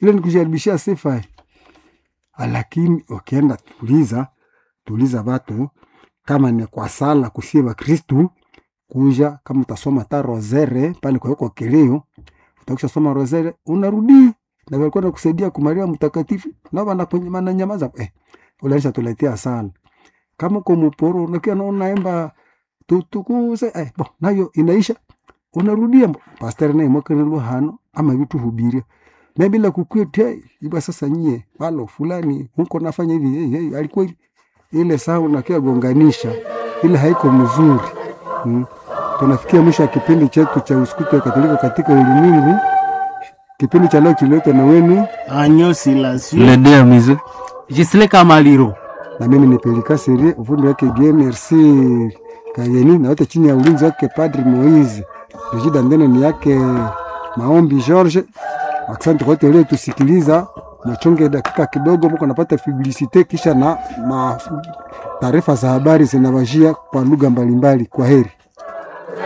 ile ni kujaribishia sifa eh. lakini ukienda tuliza tuliza watu kama ni kwa sala kusie wakristu kuja kama utasoma ta rosere pale kwawekwa kilio utakisha soma rosere unarudi na walikuwa nakusaidia kumaria mtakatifu na wananyamaza eh, ulanisha tuletea sana kama uko muporo unakia na unaimba tutukuze eh, bo nayo inaisha unarudia mbo pastor naye mwakana luhano ama vitu hubiria na bila kukwete iba sasa nyie walo fulani huko nafanya hivi hey, hey, alikuwa hivi ile saa unakia gonganisha ile haiko mzuri hmm. Tunafikia mwisho wa kipindi chetu cha usikute wa Katolika katika ulimwengu. Kipindi cha leo kililetwa na wenu Agneau Silencieux. Le deux mise. Gisele Kamaliro. na mimi ni Pelika Serie, ufundi wake Bien Merci Kayeni, na wote chini ya ulinzi wake Padri Moise. Rejida ndene ni yake Maombi George. Asante kwa wote waliotusikiliza. Machonge dakika kidogo, mko napata publicite kisha na ma taarifa za habari zinawajia kwa lugha mbalimbali. Kwa heri.